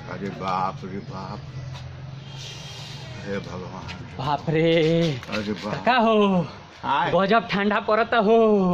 अरे बाप रे बाप हे भगवान बाप रे अरे बाप का हो आय गजब ठंडा पड़ता हो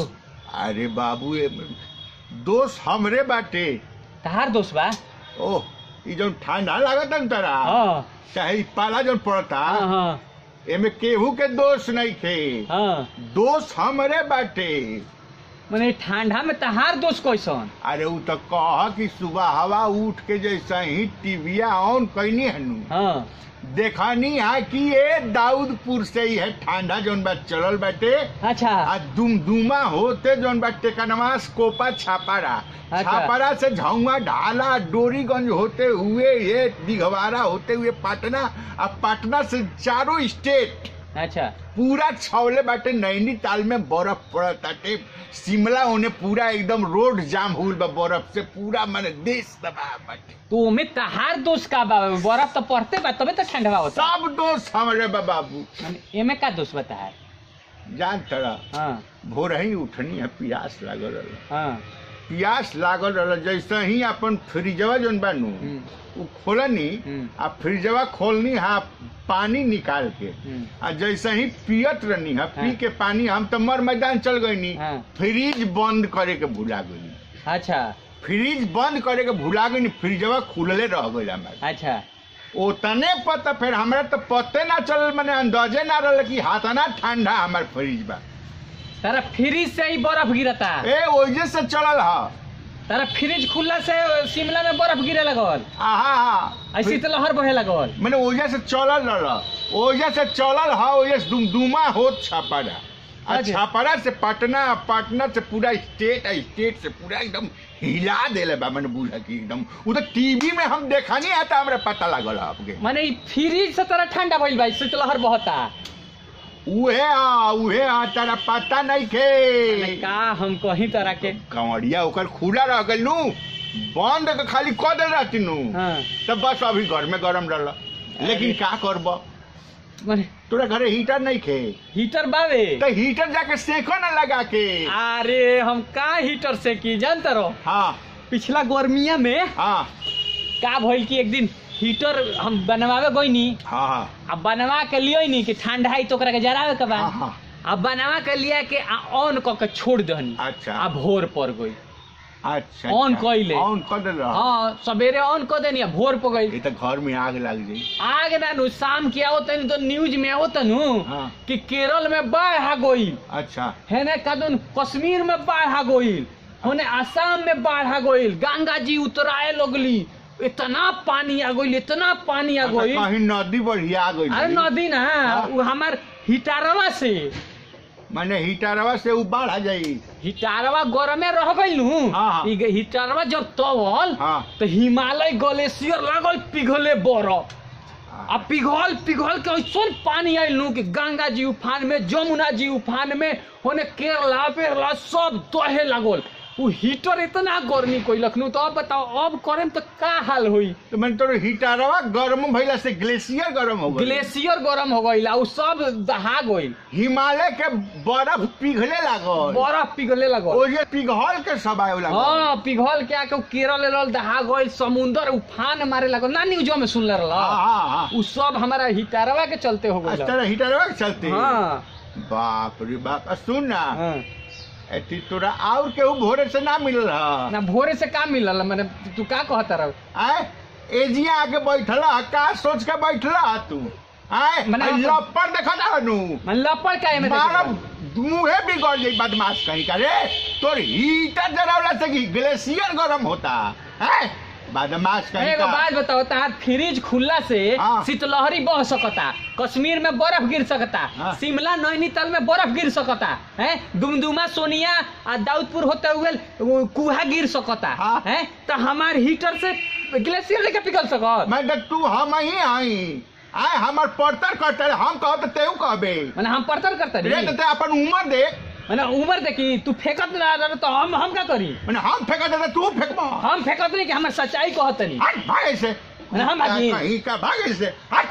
अरे बाबू ये दोस्त हमरे बाटे तहार दोस्त बा ओह ई जौन ठंडा लागत न तरा हाँ चाहे ई पाला जौन पड़ता हाँ हाँ एमे केहू के दोस्त नहीं थे हाँ दोस्त हमरे बाटे मने ठंडा में तहार दोस्त कैसन अरे उ तो कह कि सुबह हवा उठ के जैसा ही टीविया ऑन कैनी हनु हाँ देखनी है कि ये दाऊदपुर से ही है ठंडा जौन बा चलल बाटे अच्छा आ दुमदुमा होते जौन बाटे कनवास कोपा छापारा अच्छा। छापारा से झाउआ ढाला डोरीगंज होते हुए ये दिघवारा होते हुए पटना आ पटना से चारों स्टेट अच्छा पूरा छावले बाटे नैनीताल में बर्फ पड़ताटे शिमला होने पूरा एकदम रोड जाम हुल बा बर्फ से पूरा माने देश तबाह बाटे तो ओमे तहार दोस्त का बा बर्फ तो पड़ते बा तबे तो ठंडा होता सब दोस्त हमारे बा बाबू मने एमे का दोस्त बता है जान तड़ा हाँ भोर ही उठनी है प्यास लागल रहल हाँ प्यास लागल रहल जैसे ही अपन फ्रिजवा जौन बानू हम्म, उ खोलनी हम्म। आ फ्रिजवा खोलनी हा पानी निकाल के हम्म, आ जैसे ही पियत रहनी है पी हाँ। के पानी हम तो मर मैदान चल गईनी हाँ। फ्रिज बंद करे के भुला गईनी अच्छा फ्रिज बंद करे के भुला गईनी फ्रिजवा खुलले रह गई हमारे अच्छा ओतने पता फिर हमरा तो पते ना चल मैंने अंदाजे ना रहल कि हाथना ठंडा हमार फ्रिज बा तारा फ्रिज से ही बर्फ गिरता ए ओजे से चलल हा तारा फ्रिज खुलला से शिमला में बर्फ गिरे लगल आहा हा ऐसी तो लहर बहे लगल मैंने ओजे से चलल रहल ओजे से चलल हा ओजे से दुमदुमा होत छापारा आ अच्छा। छापारा से पटना पटना से पूरा स्टेट आ स्टेट से पूरा एकदम हिला देले बा मैंने बुझा कि एकदम उ तो टीवी में हम देखा नहीं आता हमरा पता लागल आपके माने ई फ्रिज से तारा ठंडा भइल बा इससे तो लहर बहता उहे आ उहे आ तारा पता नहीं माने खे का हम कहीं तरह के कंवरिया ओकर खुला रह गइल नु बंद के खाली क देल रहती नु हाँ तब बस अभी घर में गरम रहल लेकिन का करब माने तोरा घरे हीटर नहीं खे हीटर बावे तो हीटर जाके सेको ना लगा के अरे हम का हीटर से की जानते रहो हाँ पिछला गर्मिया में हाँ का भइल कि एक दिन हीटर हम बनवावे गईनी हाँ हाँ अब बनवा के लियो नी कि ठंडा है तो ओकरा के जरावे के बा हाँ, हाँ। अब बनवा के लिया के आ ऑन क के छोड़ दहनी अच्छा। आ भोर पड़ गई अच्छा ऑन अच्छा। कइले। ऑन कर देल रहा हाँ सवेरे ऑन कर देनी आ भोर पड़ गई ये तो घर में आग लग जाई आग ना नु शाम के आओ तनी तो न्यूज में आओ तनु हाँ। कि केरल में बाढ़ आ गई अच्छा है ना कदन कश्मीर में बाढ़ आ गईल होने आसाम में बाढ़ आ गईल गंगा जी उतराए लगली इतना पानी आ गईल इतना पानी आ अच्छा, गईल कहीं नदी बढ़िया आ गई अरे नदी ना हाँ। वो हमार हिटारवा से मैंने हीटरवा से उ बाढ़ आ जाई हिटारवा गरमे रह गईल नु हाँ, हाँ। ई हिटारवा जब तवल हाँ तो हिमालय ग्लेशियर लागल पिघले बरफ आ पिघल पिघल के ऐसन पानी आयल नु कि गंगा जी उफान में जमुना जी उफान में होने केरला पेरला सब दहे लागल उ हीटर इतना गर्मी कोइलक नु तो अब बताओ अब करेम तो का हाल होई तो मैंने तो हीटरवा गर्म भइला से ग्लेशियर गर्म हो गई ग्लेशियर गरम हो गईल आ उ सब दहा गईल हिमालय के बर्फ पिघले लागल बर्फ पिघले लागल ओजे पिघल के सब आए लागल हाँ पिघल के आके उ केरल एरल दहा गईल समुंदर उफान मारे लागल ना न्यूजो में सुनले रहल हाँ हाँ हाँ उ सब हमारा हिटारवा के चलते हो इस गईल तरह हीटरवा के चलते हाँ बाप रे बाप आ, सुन ना हाँ एती तोरा और केहू भोरे से ना मिलल ह ना भोरे से का मिलल मैंने तू का कहता रह आय एजिया आके बैठल ह, का सोच के बैठल ह तू आय मने आ, आप- लपड़ देखा जा नु मन लपड़ का में मारब मुंहे बिगड़ जाई बदमाश कहीं का रे तोर हीटर जरावला से कि ग्लेशियर गरम होता है बदमाश कहीं एगो का बात बताओ तार फ्रिज खुलला से हाँ। शीतलहरी बह सकता कश्मीर में बर्फ गिर सकता हाँ। शिमला नैनीताल में बर्फ गिर सकता है दुमदुमा सोनिया आ दाऊदपुर होते हुए वो कुहा गिर सकता हाँ। है तो हमार हीटर से ग्लेशियर लेके पिघल सकत मैं देख तू हम ही आई आय हमर पड़तर करतर हम कहो तो तेहू कहबे मैंने हम पड़तल करता रे रही तो ते अपन उम्र देख मैंने उम्र देखी तू फेंकत ना रह तो हम हम का करी मैंने हम फेंका देता तू फेंकबा हम फेंकत नहीं कि हमार सच्चाई कहत नहीं हट भागे से मैंने हम भागी। कहीं का भागे से हट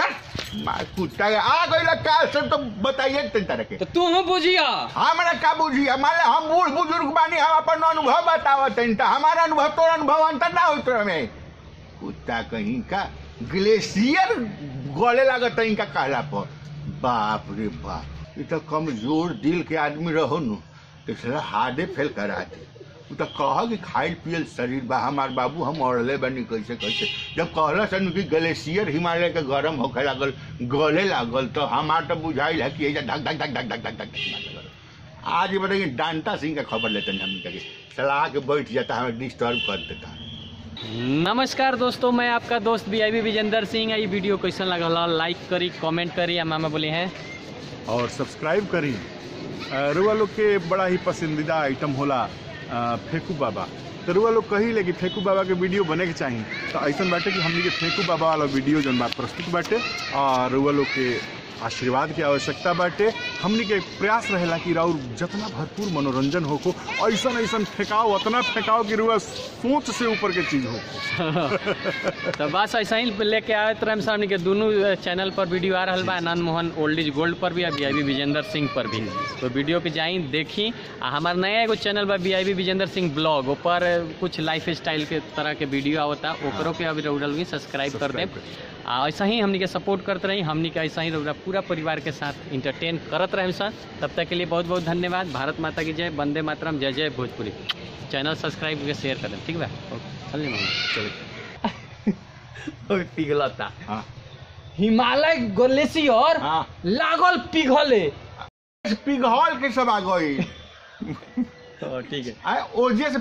चल मार कुत्ता के आ गई काल से तो बताइए तीन तरह के तो तू हम बुझिया हमरा का बुझी हमारे हम बूढ़ बुजुर्ग बानी हम अपन अनुभव बतावत हन त हमारा अनुभव तोर अनुभव अंतर ना होत में कुत्ता कहीं का ग्लेशियर गले लागत है इनका कहला पर बाप रे बाप ये तो कमजोर दिल के आदमी रहो नु तो साला हार्डे फेल करा दे उ तो कह कि खाइल पियल शरीर बा हमार बाबू हम अड़ले बनी कैसे कैसे जब कहला सन कि ग्लेशियर हिमालय के गरम होखे लागल गले लागल तो हमार तो बुझाइल है कि ऐसा धक धक धक धक धक धक धक धक आज ये बताइए डांटा सिंह का खबर लेते हैं हम कभी सलाह के बैठ जाता हमें डिस्टर्ब कर देता नमस्कार दोस्तों मैं आपका दोस्त बी आई विजेंद्र सिंह ये वीडियो कैसन लगल ह? लाइक करी कमेंट करी आ मामा बोले हैं और सब्सक्राइब करी अ, रुआ लोग के बड़ा ही पसंदीदा आइटम होला अ, फेकू बाबा तो रुआ लोग कही ले कि फेकू बाबा के वीडियो बने के चाहिए तो ऐसा बाटे कि हमनी के फेकू बाबा वाला वीडियो जौन बा प्रस्तुत बाटे और रुआ लोग के आशीर्वाद की आवश्यकता बाटे हमनी के प्रयास रहेला कि राउर जितना भरपूर मनोरंजन होको ऐसा ऐसा फेंकाओ उतना फेंकाओ कि रुआ सोच से ऊपर के चीज हो तो बस ऐसा ही लेके आए रहे सामने के दोनों चैनल पर वीडियो आ रहा बा Anand Mohan old is gold पर भी आ बी आई विजेंद्र सिंह पर भी तो वीडियो पे जाई देखी आ हमार नया एगो चैनल बा by Vijendra Singh blog ऊपर कुछ लाइफ स्टाइल के तरह के वीडियो आवता ओकरो के अभी रउडल भी सब्सक्राइब कर दे आ ऐसा ही हमनी के सपोर्ट करते रही हमनी के ऐसा ही रउरा पूरा परिवार के साथ इंटरटेन करत रहे सर तब तक के लिए बहुत बहुत धन्यवाद भारत माता की जय वंदे मातरम जय जय भोजपुरी चैनल सब्सक्राइब करके शेयर कर दें ठीक बा चलिए मामा चलिए पिघलता हाँ हिमालय ग्लेशियर हाँ लागल पिघले पिघल के सब आ गई तो ठीक है आ ओजे से